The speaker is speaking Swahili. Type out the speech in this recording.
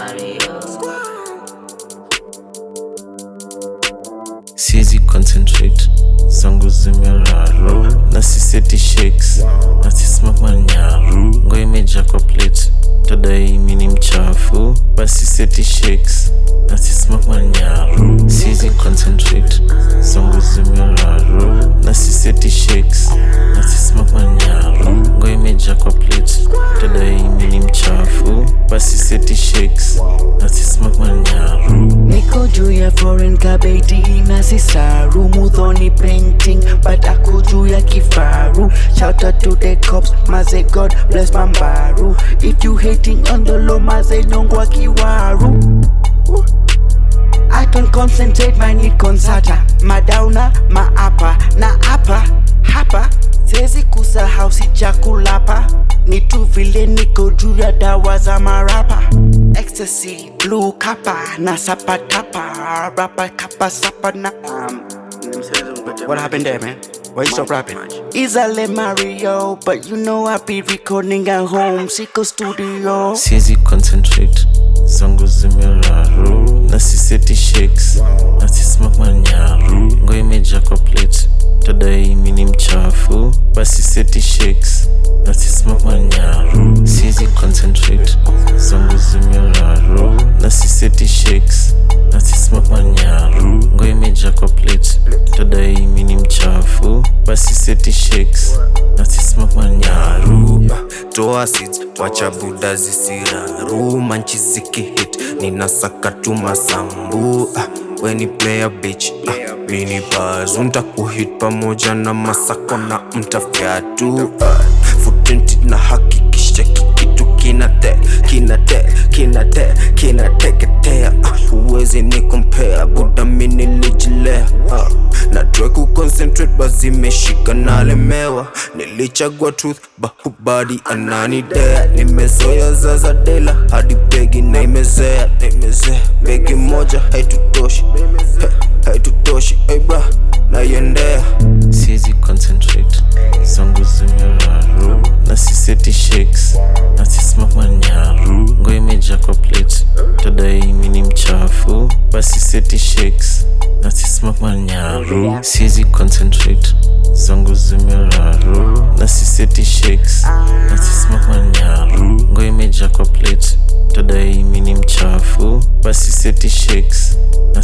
siezi concentrate zangu zimeraru na siseti shakes na sisimama nyaru ngo imeja kwa plate tadai mi ni mchafu basi seti shakes na sisimama nyaru siezi concentrate zangu zimeraru na siseti shakes na sisimama nyaru ngo imeja kwa plate tadai mi ni mchafu basi seti shakes na sisimama nyaru Niko juu ya foreign kabeti na sisaru Mudhoni painting but ako juu ya kifaru Shout out to the cops, maze God bless Mambaru If you hating on the low, maze nyongwa kiwaru Woo. I can concentrate, my need concerta Madauna, maapa, na apa, hapa Sezi kusahau si chakulapa Ni tu vile niko juu ya dawa za marapa Ecstasy, blue kapa, na sapa tapa Rapa kapa sapa na um, What happened there man? Why you stop rapping? Isale Mario, but you know I be recording at home, Siko Studio siezi concentrate zangu zimeraru na siseti shakes na sisimama nyaru ngo imeja kwa plate tadai mi ni mchafu basi seti shakes na sisimama nyaru siezi concentrate zangu zimeraru na siseti shakes na sisimama nyaru ngo imeja kwa plate tadai mi ni mchafu basi seti shakes na sisimama nyaru toa seeds wacha buda zisiraru manchi zikihit ninasaka tu masambu ah, weni player bitch ah, mini bazu ntakuhit pamoja na masako na mtafyatu ah, futenti na hakikisha kikitu kinate kinate kinate kinateketea ah, uwezi ni kompea buda mini lijilea ah, na try kuconcentrate basi meshika nalemewa nilichagua truth bahubadi ananidea nimezoya zaza dela hadi begi na imezea na imezea begi moja haitutoshi Ha, haitutoshi hey bra naiendea siezi concentrate zangu zimeraru na siseti shakes na sisimama nyaru ngo imeja kwa plate tadai mi ni mchafu basi seti shakes na sisimama nyaru siezi concentrate zangu zimeraru na siseti shakes na sisimama nyaru ngo imeja kwa plate tadai mi ni mchafu basi seti shakes na